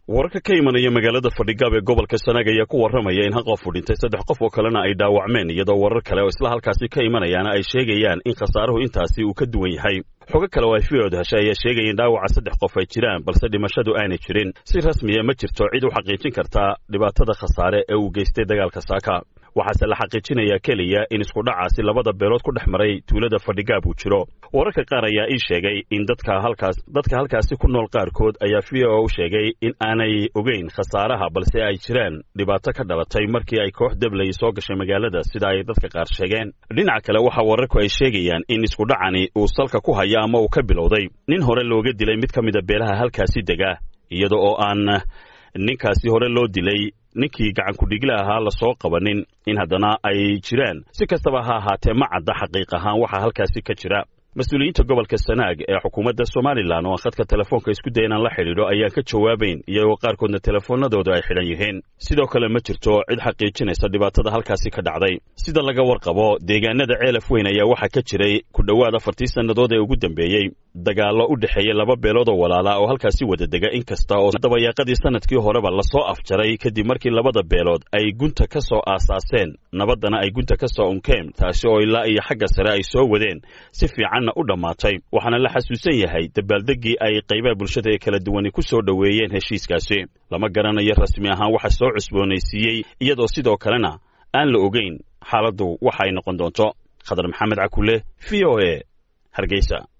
wararka ka imanaya magaalada fadhigaab ee gobolka sanaag ayaa ku warramaya in hal qof u dhintay saddex qof oo kalena ay dhaawacmeen iyadoo warar kale oo isla halkaasi ka imanayaana ay sheegayaan in khasaaruhu intaasi uu ka duwan yahay xogo kale oo ay fiyood heshay ayaa sheegaya in dhaawaca saddex qof ay jiraan balse dhimashadu aanay jirin si rasmiya ma jirto cid u xaqiijin karta dhibaatada khasaare ee uu geystay dagaalka saaka waxaase la xaqiijinayaa keliya in iskudhacaasi labada beelood ku dhex maray tuulada fadhigaab uu jiro wararka qaar ayaa ii sheegay in dadka halkaas dadka halkaasi ku nool qaarkood ayaa v o u sheegay in aanay ogeyn khasaaraha balse ay jiraan dhibaato ka dhalatay markii ay koox deblay soo gashay magaalada sida ay dadka qaar sheegeen dhinaca kale waxa wararku ay sheegayaan in iskudhacani uu salka ku haya ama uu ka bilowday nin hore looga dilay mid ka mida beelaha halkaasi dega iyada oo aan ninkaasi hore loo dilay ninkii gacankudhigla ahaa lasoo qabanin in haddana ay jiraan si kastaba ha ahaatee ma cadda xaqiiq ahaan waxaa halkaasi ka jira mas-uuliyiinta gobolka sanaag ee xukuumadda somalilan oo aan khadka telefoonka isku daya inaan la xidhiidho ayaan ka jawaabayn iyagoo qaarkoodna telefoonadooda ay xidhan yihiin sidoo kale ma jirto cid xaqiijinaysa dhibaatada halkaasi ka dhacday sida laga warqabo deegaanada ceelaf weyn ayaa waxaa ka jiray ku dhowaad afartii sannadood ee ugu dambeeyey dagaallo u dhexeeya laba beelood oo walaala oo halkaasi wada dega in kasta oo dabayaaqadii sanadkii horeba lasoo afjaray kadib markii labada beelood ay gunta ka soo aasaaseen nabaddana ay gunta ka soo unkeen taasi oo ilaa iyo xagga sare ay soo wadeen si fiicanna u dhammaatay waxaana la xasuusan yahay dabaaldeggii ay qaybaha bulshada ee kala duwani ku soo dhoweeyeen heshiiskaasi lama garanayo rasmi ahaan waxa soo cusboonaysiiyey iyadoo sidoo kalena aan la ogeyn xaaladdu waxa ay noqon doonto khadar maxamed cakule v o e hargeysa